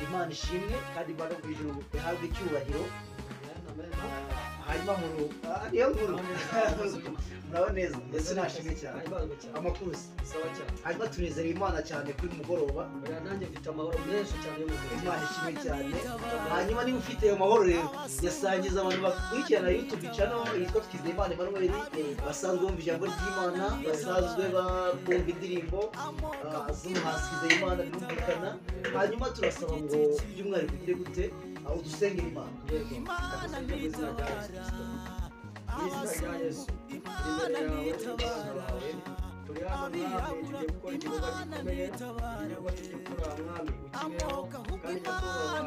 imana ishimwe kandi imana mu ijuru ihabwe icyubahiro hanyuma nkuru ah, niyo nkuru muraboneza ndetse nashimwe cyane amakuru se sawa cyane hanyuma tunezerewe imana cyane kuri mugoroba Oya, nanjye mfite amahoro menshi cyane yo mu mubiri imana ishimwe cyane hanyuma niba ufite ayo mahoro rero yasangiza abantu bakurikirana youtube channel yitwa twizeye imana emmanuel Eh, basanzwe bumva ijambo ry'imana basanzwe ba- bumva indirimbo ah, z'umuhanzi twizeye imana birumvikana hanyuma turasaba ngo by'umwihariko ugire gute aho dusengera imana yego ndagusabye mu izina rya yesu kirisito mu izina rya yesu turi imbere yawe turi imbere yawe turi hano mwami tugiye gukora igikorwa gikomeye igikorwa tugiye gukora mwami ukibeho kandi nyakubahwa gukora igikorwa cya ijambo ry'imana abenshi bizabafasha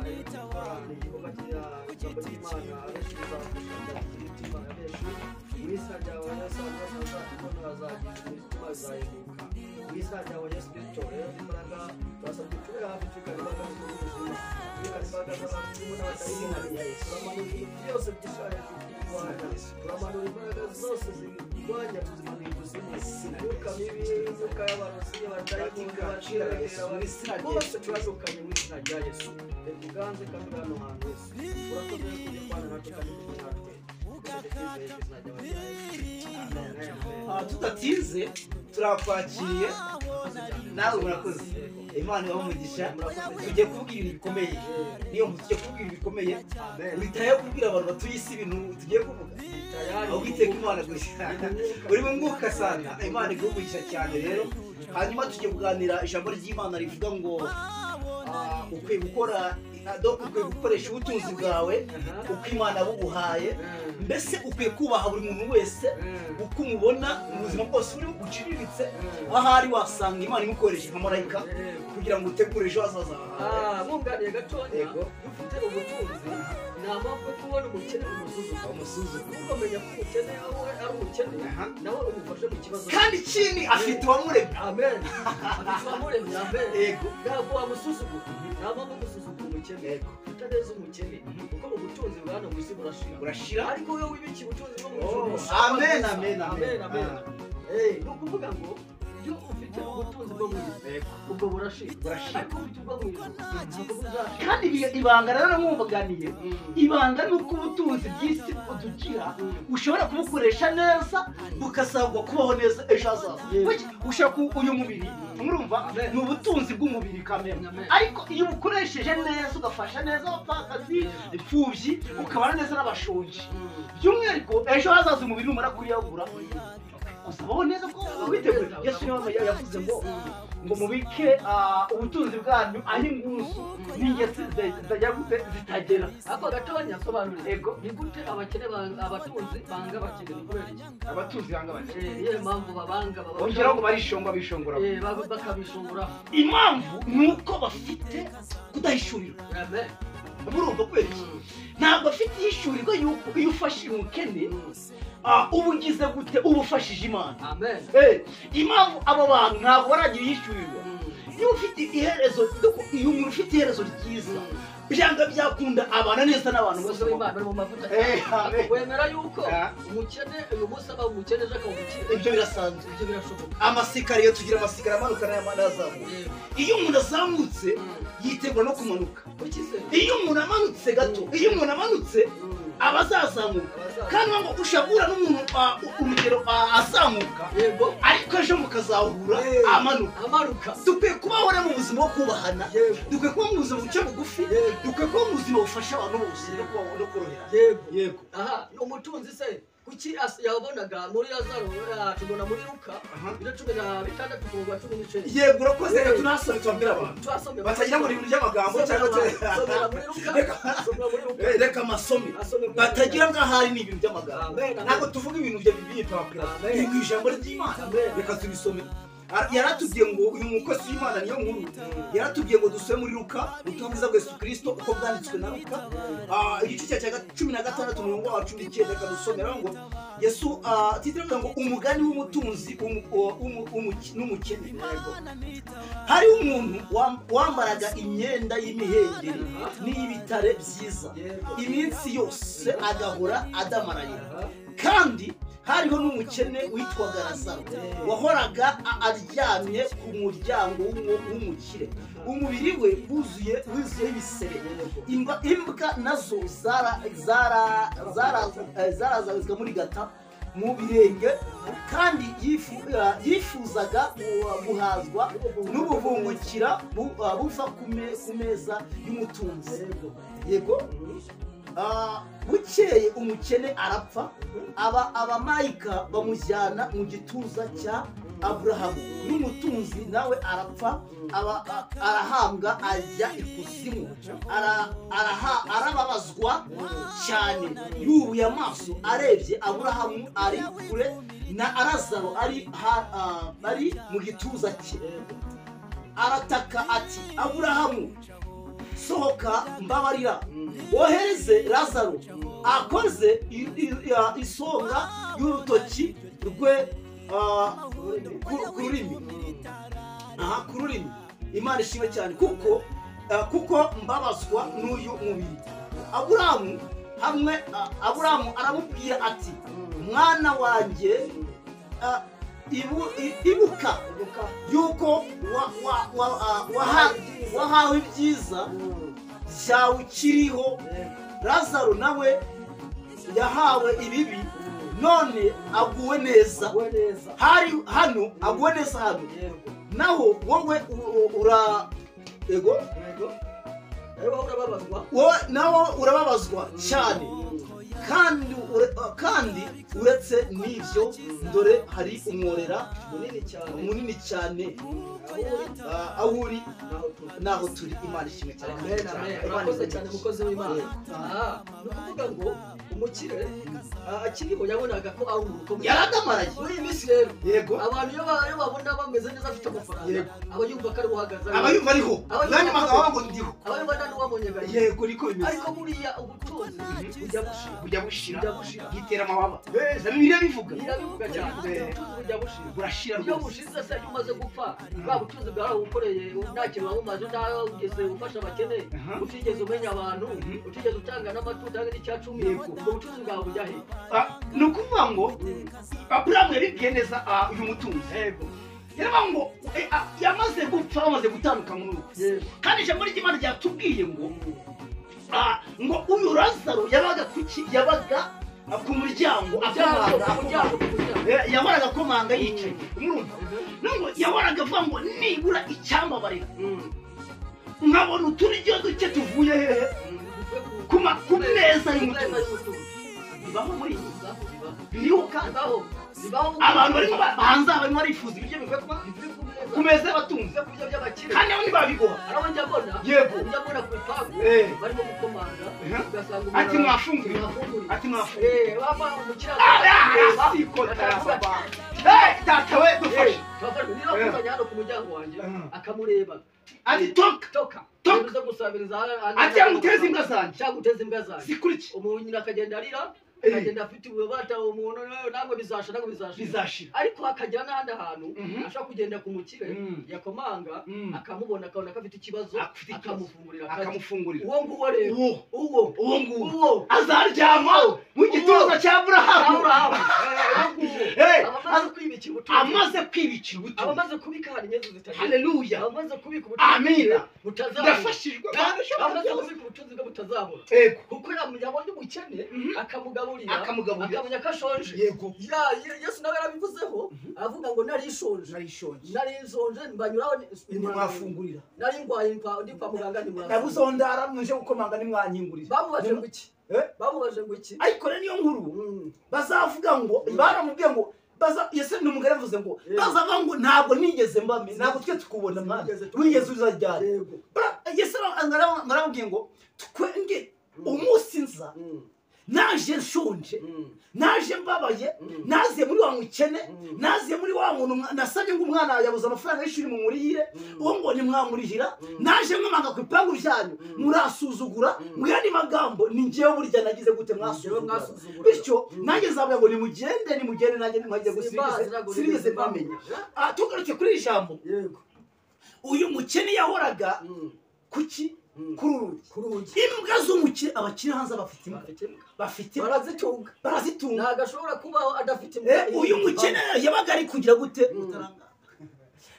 imitima ya benshi mu izina ryawe yesu abantu bazakubona bazagira imitima bizahinduka mu izina ryawe yesu kirisito rero imbaraga turasabye tube hafi tukaribanga n'ubuzima tukaribanga n'abakirimu n'abatayihariye turamanura ibintu byose byishaje tukirwanya turamanura imbaraga zose zirwanya tuzimanuye ubuzima imyuka mibi imyuka y'abarozi abatayikunga baciraga bose turadukanye mu izina rya yesu reka uganze kandi uri hano hantu yesu urakoze rero kujya kubana natwe kandi kumwe natwe Ah, tudatinze turakwakiriye nawe murakoze imana ibaha umugisha tujye kubwira ibintu bikomeye niyo mpamvu tujye kubwira ibintu bikomeye witaye kubwira abantu batuye isi ibintu tugiye kuvuga aho witeka imana gusa uri mu mwuka asanga imana iguhugisha cyane rero hanyuma tujye kuganira ijambo ry'imana rivuga ngo ah, ukwiye gukora ado- ukwiye gukoresha ubutunzi bwawe uko imana buguhaye mbese ukwiye kubaha buri muntu wese uko umubona mu buzima bwose uriho uciriritse ahari wasanga imana imukoresha nka marayika kugira ngo utegure ejo hazaza hawe mwunganiye gatonya Yego. dufite ubutunzi ni amahirwe kubona umukene umusuzuma umusuzuma ukamenya ko umukene aho ari umukene Aha. nawe umufashe mu kibazo cye. kandi ikindi afite uwamuremye amen abamuremye amen Yego. ntabwo wamusuzugura nta mpamvu yo gusuzugura umukene Yego. utaneza umukene kuko mu butunzi bwa hano mu isi burashira burashira ariko wowe wibikiye ubutunzi bwo mu Oh, ijuru amen, amen, amen. amen Eh, ni ukuvuga ngo iyo ufite ubutunzi bwo mu isi ubwo burashira Burashira. ariko ufite ubwo mu ijuru ntabwo buzashira kandi ibi- ibanga rero mwumvaganiye Mm. ibanga ni uko ubutunzi bw'isi butugira ushobora kubukoresha neza bugasabwa kubaho neza ejo hazaza Yego. Kuki? ushobora ku uyu mubiri murumva Amen. ni ubutunzi bw'umubiri kamere Amen. ariko iyo ubukoresheje neza ugafasha neza abapfakazi imfubyi ukabana neza n'abashonji Mm. by'umwihariko ejo hazaza umubiri numara kuyabura usabaho neza ko witeguye yesu niwe wamenya- yavuze ngo ngo mubike ah, ubutunzi bwanyu aho inguzu n'ingenzi zitajya gute zitagera ako gatonya sobanurira Yego. ni gute abakene banga- abatunzi banga abakene kubera iki abatunzi banga bake Eh, niyo mpamvu babanga baba- bongeraho ngo barishongwa bishongora Eh, baba- bakabishobora impamvu ni uko bafite kudahishurirwa Amen. murumva kubera iki Mm. ntabwo afite ihishurirwa y'uko iyo ufashije umukene Mm. ah, uba ugize gute uba ufashije imana amen Eh, impamvu abo bantu ntabwo baragira ihishurirwa Mm. iyo ufite iherezo iyo umuntu ufite iherezo ryiza byanga byakunda abana neza n'abantu bose umusore w'imana ari mu mavuta Eh, amen. wemera yuko Ah. umukene uyu munsi aba umukene ejo akaba umukire ibyo birasanzwe ibyo birashoboka amasikariye tugira amasikariye amanuka n'ayamana azamuka Eh, iyo umuntu azamutse mm. yitegura no kumanuka ukize iyo umuntu amanutse gato iyo umuntu amanutse Mm. aba azazamuka kandi uvuga ngo ushobora guhura n'umuntu ah, urugero ah, azamuka yego ariko ejo mukazahura Eh. amanuka amaruka dukwiye kubaho rero mu buzima bwo kubahana yego dukwiye kuba mu buzima buke bugufi dukwiye kuba mu buzima bufasha abantu bose no kubaho no korohera yego yego aha ni umutunzi se kuki as- yabonaga muri lazaro eh, tubona muri luka Aha. biro cumi na bitandatu kuva cumi n'icyenda yego urakoze reka tunahasore tubabwire abantu twasomera batagira ngo ni ibintu by'amagambo cyangwa Somera se muri luka somera muri luka Eh, reka amasomi Asome muri batagira Luka. ngo ahari ni ibintu by'amagambo Amen, amen. ntabwo tuvuga ibintu bya bibiliya turababwira Amen. ni ku ijambo ry'imana Amen. reka tubisome Ara- yaratubwiye ngo uyu mukozi w'imana niyo nkuru yaratubwiye ngo dusome muri luka ubutumwa bwiza bwa yesu kirisito uko bwanditswe na luka Ah, igice cya cya cumi na gatandatu umurongo wa cumi n'icyenda reka dusomera ngo yesu ah, titire avuga ngo umugani w'umutunzi umu- uwo- umu- umuki- n'umukene hariho umuntu wam- wambaraga imyenda y'imihengeri n'iy'ibitare byiza Yego. iminsi yose agahora adamarayira Aha. kandi hariho n'umukene witwaga lazaro wahoraga a- aryamye ku muryango w'umu- w'umukire umubiri we wuzuye wuzuye ibisebe Imba- imbwa nazo zara- zara- zara- eh, zarazabizwa muri gata mu birenge kandi yifu- eh, yifuzaga gu- guhazwa n'ubuvumbukira bu- eh, buva ku me- ku meza y'umutunzi yego Ah, bukeye umukene arapfa aba abamayika bamujyana mu gituza cya aburahamu n'umutunzi nawe arapfa aba a- arahambwa ajya ikuzimu Ara- araha- arababazwa cyane yubuye amaso arebye aburahamu ari kure na arazaro ari ha- ah, ari mu gituza cye arataka ati aburahamu sohoka mbabarira wohereze lazaro akoze i- i- ya- isonga y'urutoki rwe ah, ku- ku rurimi aha ku rurimi imana ishimwe cyane kuko ah, kuko mbabazwa n'uyu mubiri aburamu hamwe ah, aburamu aramubwira ati mwana wanjye ah, ibu- i- ibuka yuko wa- wa- wa- ah, waha- wahawe ibyiza cyawe ukiriho lazaro nawe yahawe ibibi none aguwe neza hari hano aguwe neza hano naho wowe u- u- ura ego wowe nawo urababazwa cyane kandi ure- kandi uretse n'ibyo dore hari umworera munini cyane ah, aho uri naho turi imana ishimwe cyane Amen, amen. Imana Urakoze ishimwe cyane mukozi w'Imana. Aha, ni ukuvuga ngo umukire ah, akiriho yabonaga ko ari umuntu ukomeye. yaradamaraye Muri iyi minsi rero yego abantu iyo ba- iyo babona bameze neza afite amafaranga Yego. aba yumva ko ari uhagaze aba yumva ariho Aba yumva nanjye ariho. bakaba ngo ndiho aba yumva nta n'uwamunye agahinda. yego niko bimeze ariko buriya ubutunzi bujya gushira bujya bushira bujya gushira yitera amababa na bibiliya bivuga birabivuga cyane ubutunzi bujya gushira burashira iyo rwose bushize se iyo umaze gupfa bwa butunzi bwawe ukoreye nta kintu wabumaze nta ugeze ufasha abakene Aha. utigeze umenya abantu Mhm. utigeze utanga n'amatuta hamwe n'icya cumi Yego. ubwo butunzi bwawe bujya he Ah, ni ukuvuga ngo aburamu yabibwiye neza ah, uyu mutunzi yaravuga ngo eh, ah, yamaze gupfa bamaze gutandukana n'ubu Yego. kandi ijambo ry'imana ryatubwiye ngo ah, ngo uyu lazaro yabaga ku ki- yabaga ah, ku muryango umuryango akomanga umuryango akomanga. umuryango Eh, yahoraga akomanga yicaye umurumva nubwo yahoraga avuga ngo nibura icyambabarira Mm. nkabona uturyo duke tuvuye hehe Mm. ku ma- ku meza Ku y'umutunzi y'umutunzi. bibaho muri iyi Bibaho, bibaho. biriho kandi Bibaho, bibaho. abantu barimo ba- hanze aha barimo barifuza ibiryo bivuye ku ma- Bivuye ku meza. ku meza y'abatunzi Bivuye ku byo by'abakire. kandi abo ntibabigoha Arabo njya mbona. Yego. Njya mbona ku bipangu. Eh. Barimo gukomanga. Eh. Ugasanga umuntu ati ara- mwafunguye Mwafunguye. ati mwafunguye Eh, baba umukira- arasikota data we dufashe Eh, turafashwe. Niba Eh. akuzanye hano ku muryango wanjye, Eh. akamureba ati toka toka Toka. Uze gusabiriza ati yamuteze imbwa zanjye cyangwa uteze imbwa zanjye zikuriki umunyina akagenda arira Eh. akagenda afite ububata umuntu "Eh, ntabwo bizasha ntabwo bizasha bizashira ariko hakagira n'ahandi hantu Mhm. ashobora kugenda ku mukire Mm. yakomanga Mm. akamubona akabona ko afite ikibazo Afite ikibazo. akamufungurira akarya. akamufungurira uwo nguwo rero uwo uwo uwo nguwo uwo azaryama mu gituza cya aburahamu Aburahamu. Eh, uwo nguwo Eh. aba amaze kwibikira ubutunzi amaze kwibikira aba ubutunzi amaze kubika ahantu inyenzi zitagira haleluya aba amaze kubika Amina. butazabura ndafashijwe Aba abantu ushobora amaze byose kubika ubutunzi bwe butazabura yego kuko yabonye umukene Mhm. akamugaburira akamugaburira akamenya ko ashonje yego Ya- Ye- yesu nawe yarabivuzeho aravuga ngo nari nshonje narishonje nari nshonje mbanyuraho ni- ntimwafungurira nari ndwaye mpa- ndi kwa muganga ntimwafungura nabuze aho ndara mwije gukomanga ntimwanyingurira bamubaje ngo iki Eh? bamubaje ngo iki ariko rero niyo nkuru Mm. bazavuga ngo baramubwiye ngo baza yesu ni umugore yavuze ngo Yego. bazavuga ngo ntabwo nigeze mbame ntabwo twe tukubona mwana Sinigeze tukubona. wigeze uzajyane yego yesu aramubwiye ngo twenge umunsi nza Mm. naje nshonje Mm. naje mbabaye Mm. naziye muri wa mukene Mm. naziye muri wa muntu mwa- nasabye ngo umwana yabuze amafaranga y'ishuri mumurihire Mm. uwo ngo ntimwamurihira Mm. naje mwamanga ku ipangu ryanyu Mm. murasuzugura Mm. mu yandi magambo ni ngewe burya nagize gute Ngewe mwasuzugura mwasuzugura. bityo Mm. nanjye nzavuga ngo nimugende nimugende nanjye ntimwajye Simbazi, ntabwo gusiringize sinigeze nigeze mbamenya mbamenya. Ah, tugaruke kuri iri jambo yego uyu mukene yahoraga Mm. kuki kuri uru rugi ku rugi imbwa z'umukire abakiri hanze bafite imbwa bafite imbwa, barazitunga barazitunga ntabwo ashobora kubaho adafite Eh, uyu mukene yabaga ari kugira gute utarangara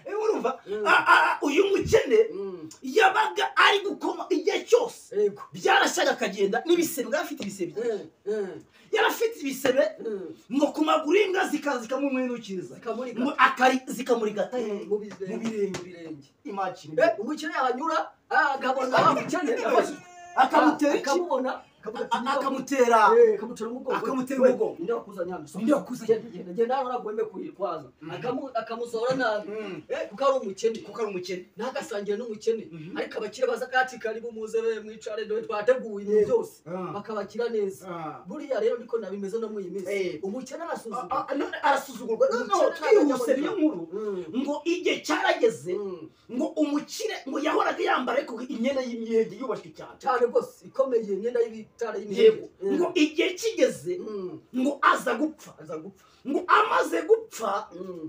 Eh, urumva Mm. Ah, ah, ah, uyu mukene Mm. yabaga ari gukoma igihe cyose Yego. byarashyaga akagenda n'ibisebe yari afite ibisebe Mm, mm, yari afite ibisebe mm. ngo ku maguru y'imbwa zikaza zikamumwinukiriza Zikamurigata. Ngo akari- zikamurigata he Mu bizere- mu mu birenge birenge imagine Eh, umukene yahanyura ah, akabona wa mukene akamuzi- akamutera iki akamubona akavuga ati, A- akamutera Eh, akamutera umugongo Akamutera We, umugongo. ninde wakuzanye hano? Ninde wakuzanye? Genda, genda, genda hano naguhembe kuyikwaza Mm. Akamu- akamusohora nabi Mm. Eh, kuko ari umukene kuko ari umukene ntagasangire n'umukene Mhm. ariko abakire baza kati kari bumuze be mwicare dore twateguye ibintu byose Ah. bakabakira neza Ah. buriya rero niko nabimeze no muri iyi Eh. minsi umukene Ah, arasuzuma ah, none arasuzugurwa noneho Umukene twihuse ntabwo niyo nkuru Mm. ngo igihe cyarageze Mm. ngo umukire ngo yahoraga yambara ariko imyenda y'imyenge yubashywe cyane cyane rwose ikomeye imyenda y'ibitara yego y'imyenda ngo igihe kigeze Mm. ngo aza gupfa aza gupfa ngo amaze gupfa Mm.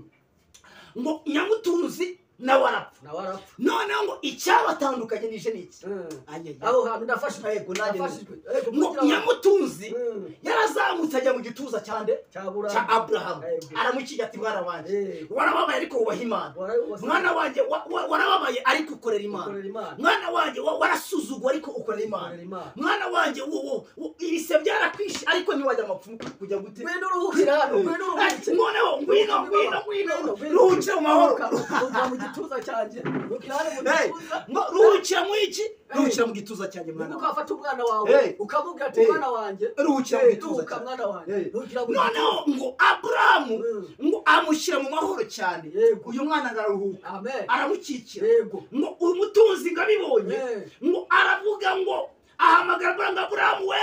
ngo nyamutunzi nawe arapfa nawe arapfa noneho ngo icyabatandukanye nije niki Mm. aho aho hantu ndafashijwe Yego, nanjye nafashijwe ngo nyamutunzi Mm. yarazamutse ajya mu gituza cyane cyabura cya aburahamu Yego. aramukiga ati mwana wanjye Eh. warababaye ariko wubaha imana Wara- wasa- mwana wanjye wa- wa- warababaye ariko ukorera imana ukorera Imana mwana wanjye wa- warasuzugwa ariko ukorera imana ukorera Imana mwana wanjye wo- wo- wo- ibise byarakwishe ariko ntiwajya amapfu kujya gute ngwino uruhukira hano ngwino uruhukira Ati, noneho ngwino ngwino ngwino ruhukira mu mahoro ruhukira mu gituza cyanjye ruhukira hano mu Hey, gituza ngo ruhukira mu iki ruhukira mu gituza cyanjye mwana nuko wanjye. wafata umwana Hey. wawe ukamubwira ati Hey. mwana wanjye ruhukira mu eh, gituza ruhuka cyanjye mwana wanjye Hey. ruhukira mu gituza noneho ngo aburahamu Mm. ngo amushyira mu mahoro cyane Yego. uyu mwana araruhuka amen aramukikira yego ngo umutunzi ngo abibonye Eh. ngo aravuga ngo ahamagara aburahamu ngo aburahamu we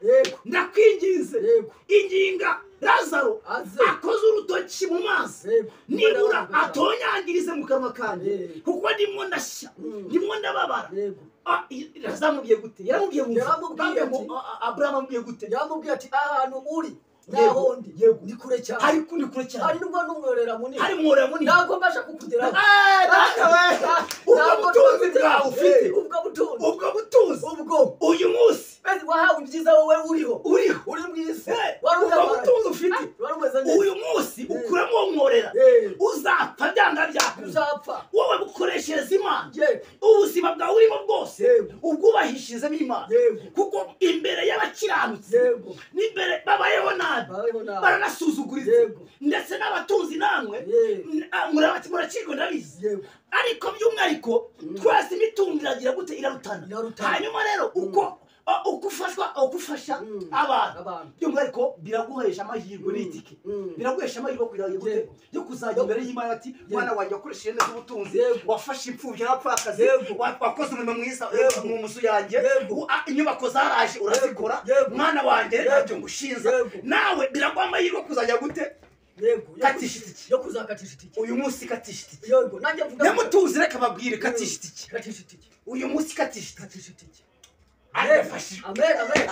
yego ndakwinginze yego inginga lazaro aze akoze urutoki mu mazi yego nibura atonyangirize mu kanwa kanjye Eh. kuko ndimo ndashya Mm. ndimo ndababara yego Ah, i- yazamubwiye gute yaramubwiye ngo Yaramubwiye ngo ati- aburahamu amubwiye gute yamubwiye ati ahantu uri Yego, naho ndi yego. ni kure cyane hari kundi kure hari cyane nubwo n'umworera munini hari mwora munini ntabwo mbasha kukugeraho Eh, data we! ubwo Ntabwo butunzi bwawe ufite Eh, ubwo butunzi ubwo butunzi ubwo uyu munsi Mbese wahawe ibyiza wowe uriho uriho uri mu isi Eh, wari ubwo utabara butunzi ufite wari umeze neza uyu munsi ukuramo uwo mworera Eh, uzapfa byanga byakuza uzapfa wowe bukoreshereza imana yego ubuzima bwawe urimo bwose Yego. ubwubahishirizemo imana yego kuko imbere y'abakiranutsi yego n'imbere babayeho nabi babeho nawe baranasuzuguriza yego ndetse n'abatunzi namwe Eh, murakirwa ndabizi yego ariko by'umwihariko twese imitungo iragira gute irarutana Irarutana. hanyuma rero uko uh, uko ufashwa uko ufasha Mm. abantu abantu by'umwihariko biraguhesha amahirwe Mm. n'itike Mm. biraguhesha amahirwe yo kugira gute Yego. yo kuzajya imbere y'imana ati mwana wanjye wakoresheje neza ubutunzi Yego. wafashe imfubyi n'abapfakazi Yego. wa- wakoze umurimo mwiza Yego. mu nzu yanjye Yego. u- a- inyubako zaraje urazikora Yego. mwana wanjye Yego. ntabyo ngushinza Yego. nawe biraguha amahirwe yo kuzajya gute yego yo- katisha itike yo kuzakatisha itike uyu munsi katisha itike yego nanjye mvuga nyamutuzi reka babwire katisha itike katisha itike uyu munsi katisha itike katisha itike arafashijwe amen amen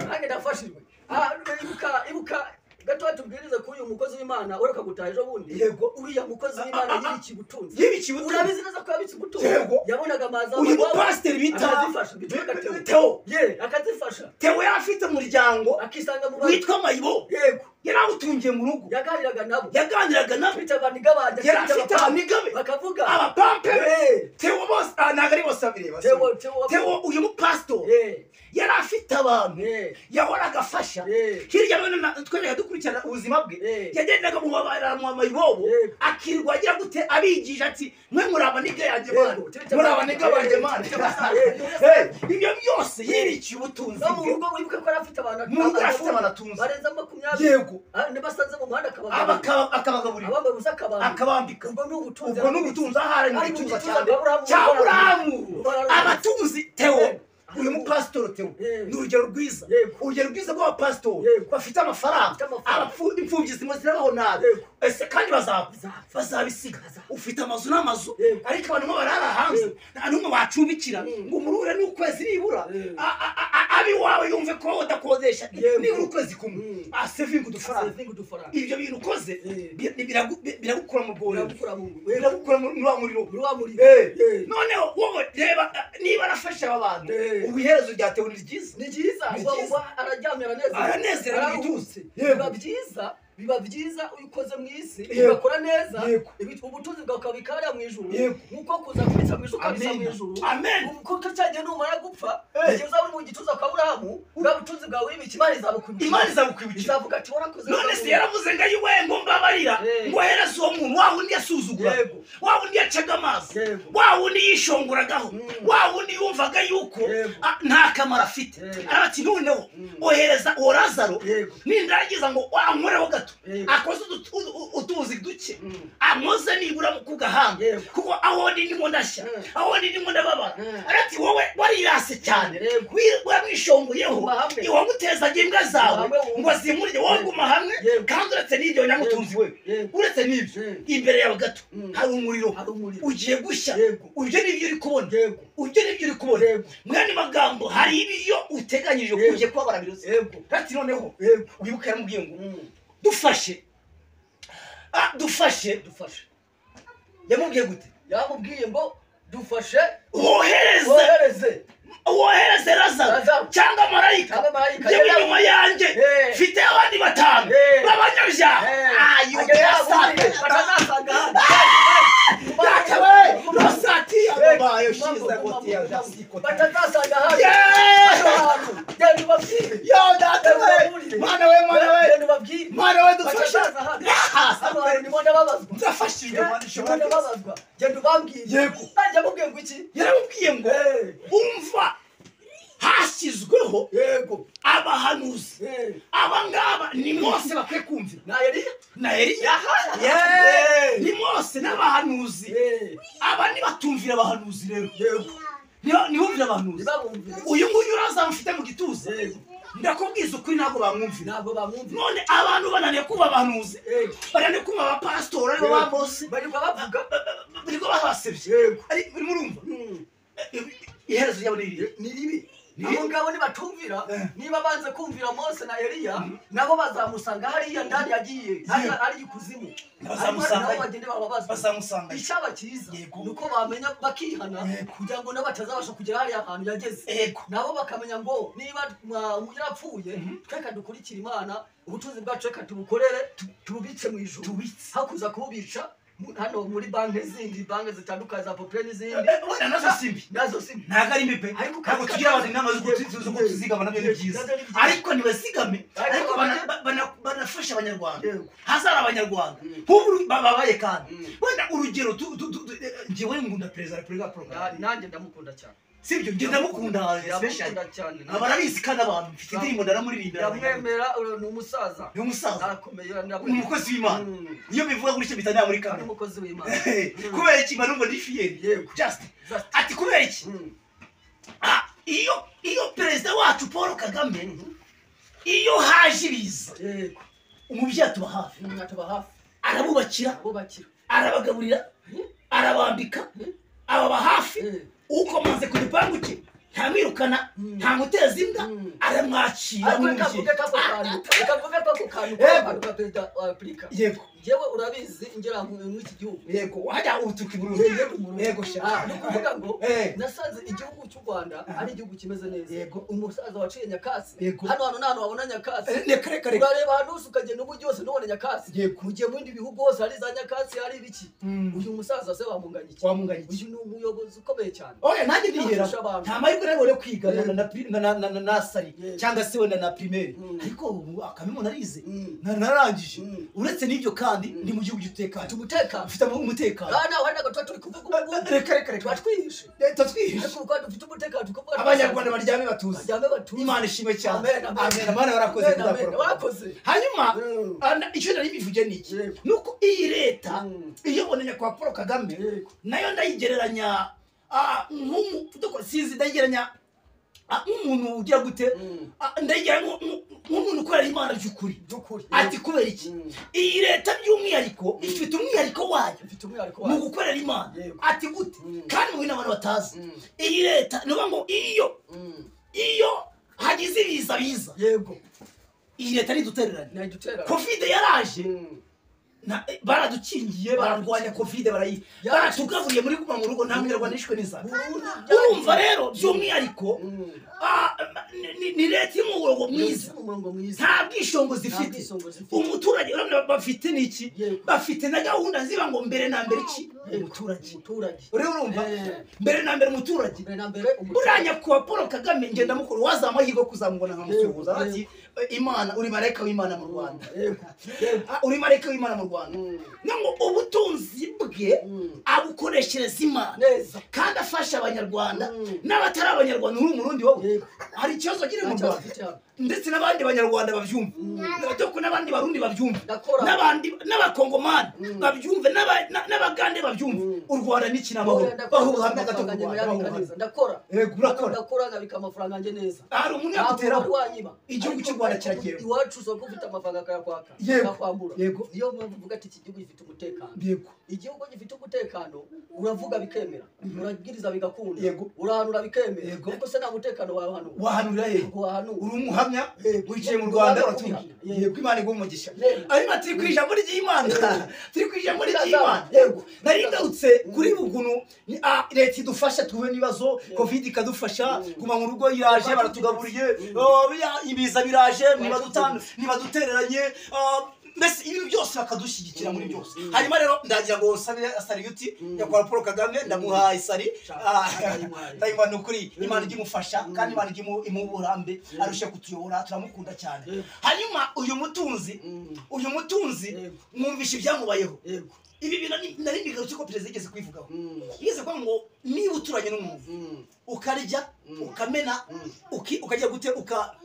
nanjye ndafashijwe Ah, ibuka ibuka gato tubwirize ko uyu mukozi w'imana ureka gutaha ejo bundi Yego. uriya mukozi w'imana Ah, ah, ah. yibiki ubutunzi yibikiye ubutumwa urabizi neza ko yabitse ubutunzi Yego. yabonaga amazi uyu amababi, mupasiteri bita akazifasha bitwa gateo teo ye akazifasha teo yari afite umuryango akisanga mu bantu witwa mayibo yego yari awutungiye mu rugo yaganiraga nabo yaganiraga nabo afite abantu igabanya yari afite abamigabe bakavuga abapampe be Eh, teo bose ah, ntabwo ari bose babireba teo sorry. teo teo uyu mupasitori Eh, yari afite abantu eh, yahoraga afasha eh, hirya no hino twajyaga dukurikirana ubuzima bwe Eh. yagendaga mu babara mu mayibobo Eh. akirirwa agira gute abigisha ati mwe muraba nibyo yanjye mana Eh, turi muraba cyabana. nibyo banjye Eh, mana turi cyabana. Eh, Eh, ibyo byose yirikiye ubutunzi no mu bwe rugo wibuke ko yari afite abantu Mu rugo yari afite abantu atunze. barenze makumyabiri yego Ah, nibasanze mu muhanda akabagaburira Abaka- akabagaburira abambaye ubusa akabambika akabambika ubwo ni ubutunzi ubwo ni ubutunzi ahari mu Ari mu gituza gituza cyane cya Aburahamu. cya burahamu Aburahamu. abatunzi tewo Eh. uyu mupasitori tewo Eh. ni urugero rwiza Yego. urugero rwiza rw'abapasitori Yego. bafite amafaranga Bafite amafaranga. Abapfu- imfubyi zimwe zirabaho nabi Yego. ese kandi bazapfa Bazapfa. bazabisiga Bazapfa. ufite amazu n'amazu Yego. ariko abantu barara hanze Yego. nta n'umwe wacumbikira Mm. ngo murure n'ukwezi nibura Mm. a- a- a- a- abiwawe yumve ko udakodesha Yego. nibura ukwezi kumwe Mm. asevinga udufaranga asevinga udufaranga ibyo bintu ukoze Eh. bi- bi- biragu- bi- biragukura mu bworo biragukura mu nda biragukura muri muri wa muriro muri wa muriro Eh. Eh. noneho wowe reba eh, niba arafashe aba bantu Eh. ubu iherezo ryatewe ni ryiza ni byiza Ni uba byiza. uba araryamye aranezerewe Aranezerewe araruhutse yego. biba byiza biba byiza iyo ukoze mu isi Yego. ugakora neza Yego. ibi- ubutunzi bwawe ukabikarira mu ijuru Yego. nk'uko kuza kubitsa mu ijuru ukabitsa mu Amen. ijuru Amen. kuko cya gihe numara gupfa Eh. igihe uzaba uri mu gituza kwa burahamu bwa butunzi bwawe wibika imana izabukwibukira imana izabukwibukira izavuga ati warakoze none neza se Burahamu." yaravuze ngo ayiwe ngo mbabarira Eh. ngo hereze uwo muntu wa wundi yasuzugura Yego. wa wundi yacaga amazi Yego. wa wundi yishongoragaho Mm. wa wundi yumvaga yuko Yego. ah, nta kamaro afite Yego. arati noneho Mm. ohereza uwo lazaro Yego. nindagiza ngo ankoreho gato Yego. akoze utu- utu- utuzi duke Mm. amoze nibura ku gahanga Yego. kuko aho ndi ndimo ndashya Mm. aho ndi ndimo ndababara Mm. arati wowe warirase cyane Yego. wi- waramwishongoyeho Guma hamwe. iwagutezaga imbwa zawe Guma hamwe wumve. ngo zimurye wowe Yego. guma hamwe Yego. kandi uretse n'ibyo nyamutunzi we Yego. uretse n'ibyo Mm. imbere yawe gato Mm. hari umuriro Hari umuriro. ugiye gushya Yego. ibyo nibyo uri kubona Yego. ibyo nibyo uri kubona Yego. mwene magambo hari ibyo uteganyije ko Yego. ugiye kuba barabiroze Yego. ati noneho Yego. wibuke yaramubwiye ngo Mm. dufashe Ah, dufashe Dufashe. yamubwiye gute yamubwiye ngo dufashe wohereze wohereze wohereze lazaro Lazaro. cyangwa marayika Cyangwa marayika. yewe inyuma yanjye Eh. mfite abandi batanu Eh. b'abanyabyaha ayo yasanze rosati yabaye ushize agoti ya jasiko batazasanga yo data we mana we mana we mana we dufashe nzafashijwe mana ushobora genda ubabwiye Yego. najya mubwiye ngo iki yaramubwiye ngo umva hashyizweho yego abahanuzi Eh. aba ngaba ni mose bakwiye kumvira na eliya na eliya Yeee. ni mose n'abahanuzi Eh. aba ntibatumvira abahanuzi rero Niba- ntibumvire abahanuzi ntibabumvire uyu nguyu uraza mfite mu gituza Yego. ndakubwiza ukuri ntabwo bamwumvira ntabwo bamwumvira none abantu bananiye kumva abahanuzi Eh. bananiye kumva abapasitori aribo Yego. ba mose barirwa bavuga nibwo babasebye Yego. Ari- murumva Mm. iherezo ryabo ni irihe ni ribi Ni ribi. abo ngabo nibatumvira Eh. niba banze kumvira mose na eliya nabo bazamusanga hariya ndani yagiye hari- hari ikuzimu Bazamusanga nabo yo. bagende bababazwa bazamusanga icyaba cyiza Yego. ni uko bamenya bakihana Yego. kugira ngo nabo batazabasha kugera hariya hantu yageze yego nabo bakamenya ngo niba mwa- yarapfuye tweka dukurikire imana ubutunzi bwacu reka tubukorere tu- tububice mu ijuru tubitse hakuza kububica mu- hano muri banki zindi banki zitandukanye za populari n'izindi Eh, wenda nazo si mbi nazo si mbi. ntabwo ari mipe Ariko ntabwo tugira abantu inama z'uko tu- tu- z'uko tuzigama nabyo ni byiza ariko ntibazigame ariko bana- ba- bana- banafashe abanyarwanda Yego. hazari abanyarwanda Mm. nk'ubu babaye kandi Mm. wenda urugero tu- tu- tu- eh, njyewe ngunda perezida wa repubulika paul Na- kagame nanjye ndamukunda cyane sibyo njye ndamukunda special ndamukunda cyane na- abarabizi kandi abantu mfite indirimbo ndaramuririmbira ndamwemera ur- ni umusaza ni umusaza arakomeye ndamwe- ni umukozi w'imana Mm. iyo bivuga kuri cyo bita muri ni kamera umukozi w'imana kubera iki manumva ni fiyeri Yego. just Just. ati kubera iki Mm. Ah, iyo iyo perezida wacu paul kagame Mhm. iyo haje ibiza yego umubyeyi atuba hafi Mm, atuba hafi arabubakira abubakira arabagaburira arabambika ababa hafi Eh. ukomanze ku gipangu cye ntamwirukana Mm. ntamuteza imbwa Mm. aramwakira ariko reka nk'umubyeyi mvuge kako kantu reka mvuge kako kantu Yego. k'abantu ba perezida wa repubulika yego njyewe urabizi ngera mu- mw'iki gihugu yego wajya utuka Yego, iburundu Burundi. yego Ah, ni shaka ukuvuga ngo Eh. nasanze igihugu cy'u rwanda ari igihugu kimeze neza Yego. umusaza waciye nyakatsi Yego. hano hantu nta hantu wabona nyakatsi Eh, ni kare kare urareba ahantu hose ukagenda ubu byose ntubone nyakatsi Yego. mugiye mu bindi bihugu hose hari za nyakatsi hari ibiki Mm. uyu musaza se wamunganya iki Wamunganya iki? uyu ni umuyobozi ukomeye cyane oya nanjye ndihera Nafasha abantu. nta mahirwe nabwo yo kwiga na- Yego. na- na- na- na- na nasari Yego. cyangwa se wenda na pirimeri Mm. ariko ubu akame umuntu arize Mm. Na- narangije Mm. uretse n'ibyo kandi Mm. ndi mu gihugu cy'umutekano umutekano mfite umutekano aha nawe hari n'agatuba turi kuvuga ubu ngubu reka reka tuba reka twihishe leta twihishe ariko kuko dufite umutekano tukavuga abanyarwanda baryame batuze baryame batuze imana ishimwe cyane Amen, amen. amen amana warakoze Amen, amen. kudakora. warakoze hanyuma Mm. ah, na- icyo nari bivuge ni iki Yego. ni uko iyi leta Mm. iyobora nyakubahwa paul kagame Yego. nayo ndayigereranya ah, nk'umuvuduko sinzi ndayigereranya ah, nk'umuntu ugira gute Mm. Ah, ndayigereranya nk- nk- nk'umuntu ukorera imana by'ukuri by'ukuri ati kubera iki Mm. iyi leta by'umwihariko ifite umwihariko wayo mfite umwihariko mu wayo gukorera imana Yego. ati gute Mm. kandi mubi n'abantu batazi Mm. iyi leta ni ukuvuga ngo iyo Mm. iyo hagize ibiza biza yego iyi leta ntidutererane ntidutererane kovide yaraje Mm. Na- eh, baradukingiye bararwanya kovide barayi Yaraje. baratugaburiye muri guma mu rugo nta munyarwanda yishwe n'inzara Burundu urumva byaragiye. rero by'umwihariko Mm. ah, ni- ni- ni leta iri mu murongo mwiza Mu murongo mwiza nta bwishongozi Nta ifite bwisongozi ifite. umuturage urabona bafite n'iki Yego. bafite na gahunda ziba ngo mbere na mbere iki umuturage umuturage rero urumva Eh. mbere na mbere umuturage mbere na mbere umuturage buriya nyakubahwa paul kagame ngenda mukuru wazamuha amahirwe yo kuzamubona nkamusuhuza Yego, ati imana uri marayika w'imana mu rwanda yego yego Ah, uri marayika w'imana mu rwanda Mm. ngo ubutunzi bwe Mm. abukoreshereza imana neza kandi afasha abanyarwanda Mm. n'abatari abanyarwanda uri umurundi wowe Yego. hari ikibazo kiri mu Nta kibazo rwanda cyabo. ndetse n'abandi banyarwanda babyumva n'abadoko n'abandi barundi babyumva Ndakora. n'abandi n'abakongomani Mm. babyumve n'aba- na- n'abagande Mm. babyumva u rwanda ni Ndakora, ikinamahoro ndakora, bahura hamwe amafaranga agato yanjye ku rwanda bahura hamwe. bayabikaneza. ndakora Yego, urakora. ndakora nkabika amafaranga yanjye neza hari umuntu Ntabwo yakuteraho warwanyiba. igihugu Ariko cy'u Rwanda ariko kiragenda. iwacu usanga ufite amafaranga akayakwaka Yego. akakwambura Yego. niyo mpamvu uvuga ati iki gihugu gifite umutekano yego igihugu gifite umutekano uravuga bikemera urabwiriza bigakunda Yego. urahanura bikemera Yego. ariko se nta mutekano wahanura wahanurira he ntabwo wahanura uri umuhamya Yego. wicaye mu rwanda Yego. uratuye Yego. yego imana iguha umugisha Yego. ariko ati ku ijambo ry'imana turi ku ijambo ry'imana Yego. nari ngarutse kuri bugunu ni- ah, leta idufasha tuhuye n'ibibazo covid ikadufasha guma mu rugo iraje baratugaburiye Oh, biriya ibiza biraje ntibadutan- ntibadutereranye Ah, mbese ibintu byose bakadushyigikira muri byose hanyuma rero ndagira ngo nsabire sariyuti nyakubahwa paul kagame ndamuhaye sari Ah, Ndayimuhaye. ndayimuhaye imana ukuri imana ijya imufasha kandi imana ijya imu- imuha uburambe arushe kutuyobora turamukunda cyane Yego. hanyuma uyu mutunzi Mm. uyu mutunzi Yego. mwumvishe ibyamubayeho yego ibi bintu ni- nari bigarutse ko perezida yigeze kubivugaho Mm. yigeze kuvuga ngo niba uturanye n'umuntu Mm. ukarya Mm. ukamena uki- ukajya gute uka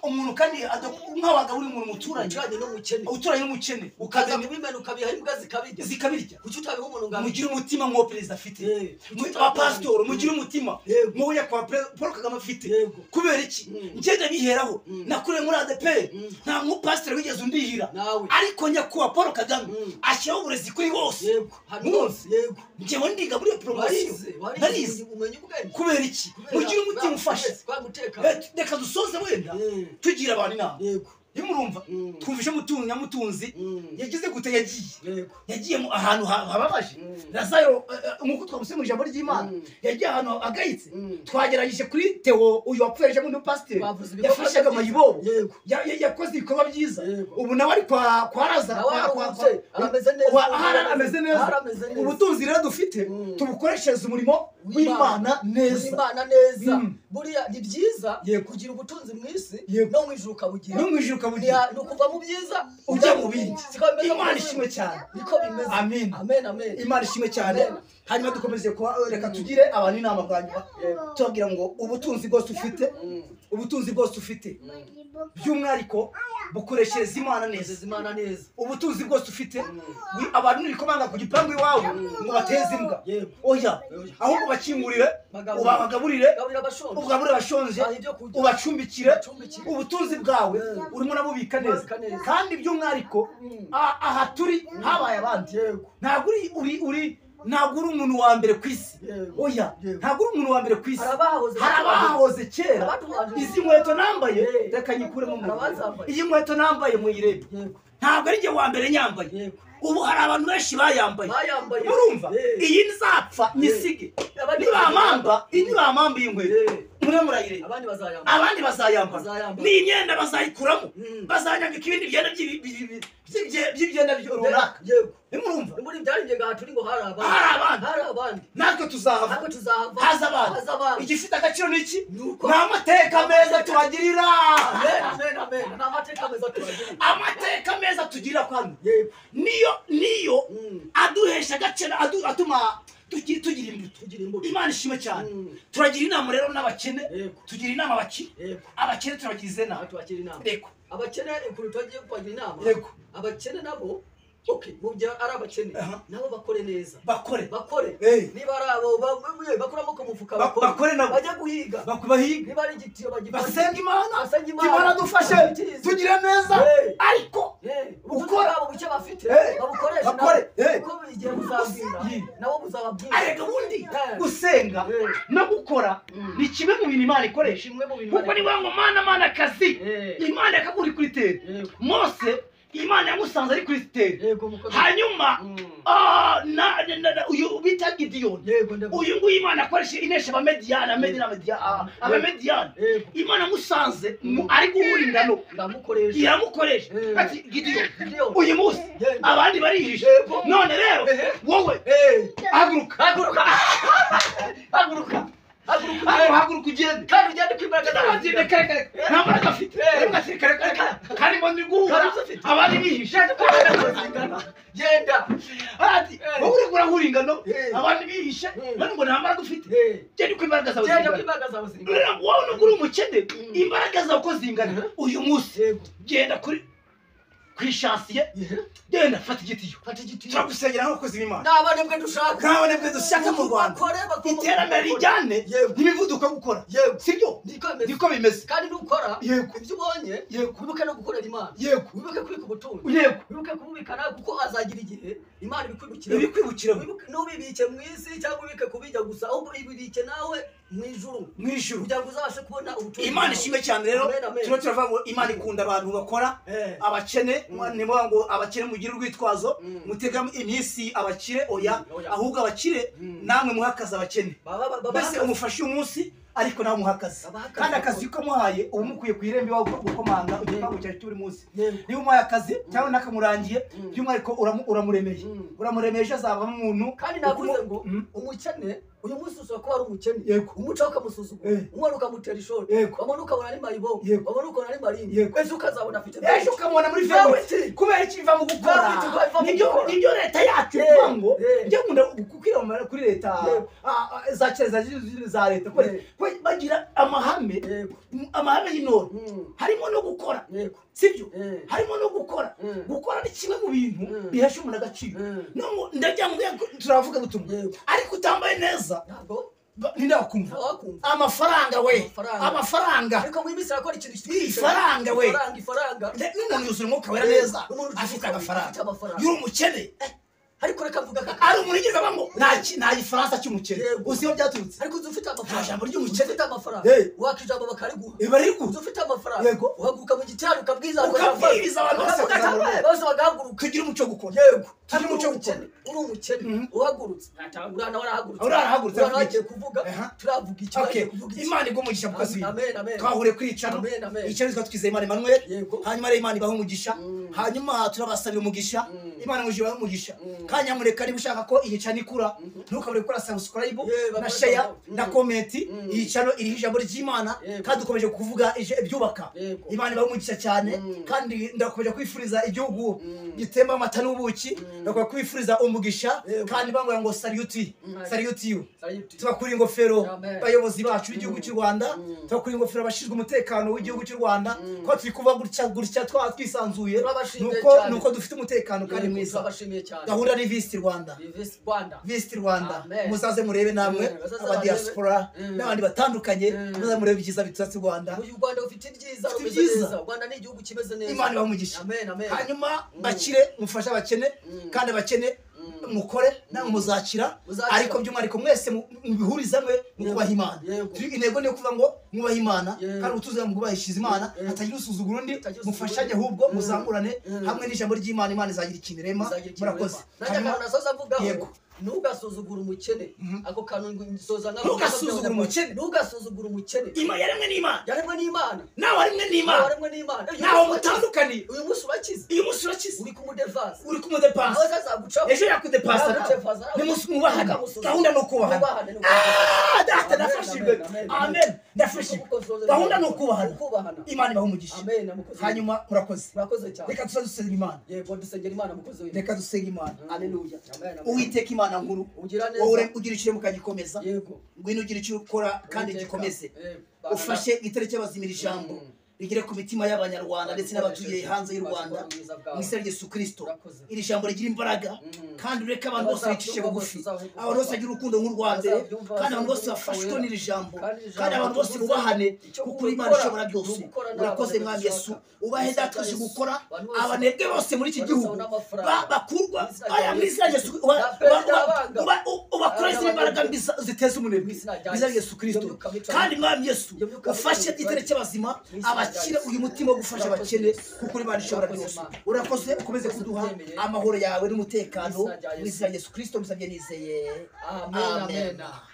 umuntu kandi ada- nk'abagabo umuntu umuturanye ucanye n'umukene uturanye n'umukene ukaza ukamena kubimena ukabiha imbwa zikabirya zikabirya kuki utabiha umuntu ngabo mugire umutima nk'uwo perezida afite Eh. Mu- abapasitori mugire umutima Yego. nk'uwo nyakubahwa Pre- paul kagame afite Yego. kubera iki Mm. ngenda biheraho Mm. nakuriye muri adeperi Mm. nta mupasiteri wigeze undihira Nawe. ariko nyakubahwa paul kagame Mm. ashyiraho uburezi kuri bose yego hano Mwumva. yego ngewe ndiga muri poromosiyo warize narize warize umenya ubwenge kubera iki mugire umutima ufashe twamutekana Eh, reka dusoze wenda Mm. tugira abantu inama yego nimurumva Mm. twumvishe mutunzi nyamutunzi Mm. yagize gute yagiye yego yagiye mu- ahantu ha- hababaje Mm. lazaro eh, eh, nk'uko twamusize mu ijambo ry'imana Mm. yagiye ahantu hagayitse Mm. twagerageje kuri tewo uyu wapfuye ejo bundi pasiteri Bavuze ibikorwa yafashaga byiza. amayibobo Yego. Ya- ya- yakoze ibikorwa byiza Yego. ubu nawe ari kwa kwa raza Nawe kwa- kwa- aruhutse, kwa- arameze neza. Wa- ahari arameze Ahari neza ameze neza. ubutunzi rero dufite Mm. tubukoreshereze umurimo w'imana neza Imana neza Mm. buriya ni byiza Yego. kugira ubutunzi mu isi Yego. no mu ijuru ukabugira no mu ijuru ukabugira Ni- ni ukuva mu byiza ujya mu bindi Siko bimeze mu imana Burundi. ishimwe cyane niko bimeze Amen. amen amen imana ishimwe cyane Amen. hanyuma dukomeze kuba reka tugire abantu inama bwa nyuma Yego. tubabwira ngo ubutunzi bwose ufite Mm. ubutunzi bwose ufite Ibuka by'umwihariko bukoreshereza imana neza Nezeza imana neza ubutunzi bwose ufite wi- abantu n'ibikomanga ku gipangu iwawe ngo bateze imbwa Yego. oya ahubwo bakingurire Bagaburire. ubabagaburire gaburira abashonje ugaburire abashonje Baha ibyo kurya. ubacumbikire Ubacumbikire. ubutunzi bwawe Mm. urimo unabubika neza Ububika neza. kandi by'umwihariko Mm. a- aha turi habaye abandi yego ntabwo uri uri uri ntabwo uri umuntu wa mbere ku isi Yego. oya Yego. ntabwo uri umuntu wa mbere ku isi Hari abahoze- hari abahoze kera Abatubahoze. izi nkweto nambaye Yego. reka nyikuremo mu Hari abazambaye. iyi nkweto nambaye muyirebe yego ntabwo ari njye wa mbere nyambaye yego ubu hari abantu benshi bayambaye Bayambaye. murumva Eh. iyi nzapfa nyisige Abandi nibamamba iyi nibamamba iyi nkweto Eh. muramurayire abandi bazayambara abandi bazayambara Bazayambara. ni imyenda bazayikuramo Mm. bazanyambika ibindi byenda by'ibi- by'ibi- by'ibi- by'ibye- by'ibyenda byo- runaka yego nimurumva ni muri byari njye ngaha turi ngo hari abandi Hari abandi. hari abandi natwe ariko tuzahava tuzahava haza haza abantu abandi igifite agaciro ni iki Ni uko- ni amateka meza tubagirira amen amen amen ni amateka meza turagira amateka meza tugirira kwano yego niyo niyo Mm. aduhesha agaciro adu- atuma tugi- tugira imbuto tugira imbuto imana ishime cyane Mm. turagira inama rero n'abakene Yego. tugira inama abakire yego abakene turagize aha inama tubakira inama reka abakene ukuntu twagiye kubagira inama Yego. abakene nabo okay mu byo ari abakene Aha. nabo bakore neza bakore bakore Eh. niba ari abo bamwe bakora amaboko mu mufuka Ba- bakore nabo. bajya guhiga bakubahiga niba ari igitiyo bagifashe basenga imana Basenga Imana. imana dufashe Abatiza. tugire neza Eh. ariko Eh, Ukora. ubukungu bwabo buke bafite Eh. babukoreshe Bakore. nabo Eh. kuko igihe muzabwira nabo muzababwira areka ubundi Eh. gusenga Eh. no gukora ni kimwe mu bintu imana ikoresha bimwe mu bintu kuko ni wa ngo mana mana akazi Eh. imana yakagura kuri teri Yego. mose imana yamusanze ari kuri teri yego muko hanyuma Mm. ah, na- na- na- na- uyu bita gidiyoni yego ndavuga uyu nguyu imana akoresha inesha abamediyani amediyani amediyani ah, abamediyani yego imana amusanze mu- ari guhura ingano ndamukoresha iramukoresha Eh. ati gidiyoni Gideon. uyu munsi Yego. abandi barihishe Yego. none rero Ehe. wowe Eh. haguruka haguruka haguruka haguruka haguruka ugende kandi ugende kw'imbaraga zawe Kagende kare kare nta mbaraga afite ariko asiri kare kare kare karimo ndi guhura Karimo afite. abandi bihishe genda ati Eh. wowe uriko urahura ingano Eh. abandi bihishe Eh. none ngo nta mbaraga ufite Eh. genda uko imbaraga zawe genda zingana kw'imbaraga zawe zingana Rero wowe nubwo uri umukene imbaraga zawe uko zingana uyu munsi yego genda kuri ku ishasiye Yehe. genda fata igitiyo fata igiti turagusengera nk'abakozi b'imana ntabone bwe dushaka ntabone bwe dushaka mu rwanda Bakore, bakore, iterambere bakore. rijyane Yego. n'imivuduko yo gukora Yego. sibyo niko bimeze niko bimeze kandi nukora yego ibyo ubonye yego wibuke no gukorera imana yego wibuke kubika ubutunzi yego wibuke kububikana kuko azagira igihe imana ibikwirukira ibikwibukira Wibuke- ntubibike mu isi cyangwa ubike kubijya gusa ahubwo ibibike nawe mu ijuru mu ijuru kugira ngo uzabashe kubona ubutunzi imana bwawe. ishimwe cyane rero Amen, amen. turimo turavuga ngo imana ikunda abantu bakora Eh. abakene Mm. ni ngombwa ngo abakene mugire urwitwazo Mm. mutegamo iminsi abakire oya Mm, oya. ahubwo abakire Mm. namwe muhakaze abakene Baba- baba- baba- mbese umufashe uyu munsi ariko nawe umuhakaze Abahakaze. kandi akazi ko muhaye uba mukuye ku irembo iwawe gukomanga igipangu cyawe cy'uri munsi Yego. niba umuhaye akazi cyangwa nakamurangiye Mm. by'umwihariko uramu- uramuremeje Mm. uramuremeje azavamo umuntu kandi navuze ngo Mm. umukene uyu munsi ushobora kuba ari umukene Yego. umuca ukamusuzugura Eh. umwana ukamutera ishoti Yego. wabona ukabona ari mayibobo Yego. wabona ukabona ari marini Yego. ejo ukazabona afite byinshi. ejo ukamubona muri Nawe vewe ti. kubera iki biva mu gukora Nawe ti, kubera biva mu Nibyo- gukora. nibyo leta yacu Eh, ivuga ngo eh. njya nkunda kukwiyamamara kuri leta Yego. ah, ah, za kera za kizungu, za leta kubera Eh. kubera bagira amahame Yego. amahame y'intore Mm. harimo no gukora Yego. sibyo Eh. harimo no gukora Mm. gukora ni kimwe mu bintu Mm. bihesha umuntu agaciro Mm. nubwo ndagira ngo yego, turavuga gutuma Yego. ariko utambaye neza ntabwo ba- ntindagakumva ntawakumva amafaranga we Amafaranga. amafaranga ariko wimisira akora ikintu Ii, faranga we. ifaranga ifaranga Ne- n'umuntu yuzuye umwuka wera Eh, neza n'umuntu afite ucuruza agafaranga afite amafaranga. yuri umukene ariko reka mvuga kaka ari umuntu ugira ngo nta ki- nta gifaransa cy'umukene Yego. gusa iyo byaturutse ariko uzi ufite amafaranga Nta jambo ry'umukene. ufite amafaranga Eh. waka ijambo bakariguha biba ari uzi kuza ufite amafaranga Yego. uhaguruka mu gitari ukabwiriza abantu Ukabwiriza abantu bose bakaguha. bakaguha. bose bagahaguruka kugira umuco wo gukora yego Tugire umuco wo umukene uri umukene Mhm. uhagurutse urana warahagurutse Urana warahagurutse, urana avuga iki? wagiye kuvuga Aha. turavuga iki Okay. wagiye kuvuga iki imana igumugisha mu kazi amen amen twahuriye kuri icano Amen, amen. icano twa twizeye imana emmanuel yego hanyuma rero imana ibaha umugisha Mm. hanyuma turabasabira umugisha Mm. imana muje ibahe umugisha Mm. kandi nyamuneka niba ushaka ko iyi cano ikura Mhm. ntukabure gukora subscribe na Yeah, bakora share subscribe. na Mm. comment Mm. iyi cano iriho ijambo ry'imana Yego. kandi dukomeje kuvuga ije- ibyubaka Yego. imana ibahe umugisha cyane Mm. kandi ndakomeje kwifuriza igihugu Mm. gitemba amata n'ubuki ndakomeje kwifuriza umugisha Yego. kandi bambwira ngo saluti Mm. saluti you Sayuti. tubakura ingofero Amen. bayobozi bacu b'igihugu cy'u rwanda Mm. tubakura ingofero abashinzwe umutekano w'igihugu cy'u rwanda Mm. ko turi kuba gutya gutya twa twisanzuye Turabashimiye nuko cyane. nuko dufite umutekano kandi Yego, mwiza turabashimiye cyane gahunda ni visiti rwanda Visit Rwanda. visiti rwanda Amen. muzaze murebe namwe Mm, bazaze aba diaspora barebe. Mm. n'abandi batandukanye Mm. muzaze murebe ibyiza bitatse u rwanda Uyu Rwanda ufite ibyiza Ufite rumeze ibyiza. neza. Rwanda ni igihugu kimeze neza. Imana ibahe umugisha. Amen, amen. hanyuma Mm. bakire mufashe abakene Mm. kandi abakene Mm. mukore namwe muzakira Muzakira. ariko by'umwihariko mwese mu- mubihuriza mwe mu Yego. kubaha imana Yego. Tu- intego ni ukuvuga ngo mwubahe imana Yego. kandi utuzuye mu kubahishiriza imana Yego. hatagira usuzugura undi Hatagira usuzugura mufashanye undi. ahubwo Mm. muzamurane Mm. hamwe n'ijambo ry'imana imana izagira ikintu irema Uzagira ikintu murakoze ureba. Nanjye Hanyuma- akantu nasoza mvugaho, Yego. ntugasuzugure umukene Mhm. ako kantu ngo nsoza nako Ntugasuzugure umukene. ntugasuzugure umukene imana yaremwe n'imana yaremwe n'imana nawe aremwe n'imana waremwe n'imana Uyu ntaho munsi urakize. mutandukaniye uyu munsi urakize uyu munsi urakize uri kumudevasi uri kumudepasa aho azagucaho ejo yakudepasa Yakudepasa nawe. ni munsi mwubahana Ntukamusuzugure. gahunda ni ukubahana Mwubahane, ni ukubahana. Ah, data Amen, ndafashijwe amen, amen. amen ndafashijwe gahunda ni ukubahana ukubahana imana ibahe umugisha amen mukozi hanyuma murakoze murakoze cyane reka tuzadusengera imana yego dusengera imana mukozi w'imana reka dusenga imana haleluya uwiteka imana nkuru ugira neza wowe ugira icyo uremuka gikomeza yego ngwino ugira icyo ukora kandi Uwiteka. gikomeze Eh, ufashe igitere cy'abazimira ijambo Mm. rigere ku mitima y'abanyarwanda ndetse n'abatuye hanze y'u rwanda mu mu izina rya yesu kirisito urakoze iri jambo rigira imbaraga kandi ureke abantu bose bicishe bugufi abantu bose bagira urukundo nk'urwa mbere kandi abantu bose bafashwe n'iri jambo kandi abantu bose bubahane kuko imana ishobora byose urakoze mwami yesu ubahe dataje gukora abanebwe bose muri iki gihugu ba- bakurwa aya mu izina rya yesu uba- uba- uba- uba- ubakura izindi mbaraga mbi za- ziteza umunebwe mu izina rya yesu kirisito kandi mwami yesu ufashe igitare cy'abazima abakire uyu mutima wo gufasha abakene kuko imana ishobora byose urakoze ukomeze kuduha amahoro yawe n'umutekano mu izina rya yesu kirisito musabye nizeye amen amen Amen.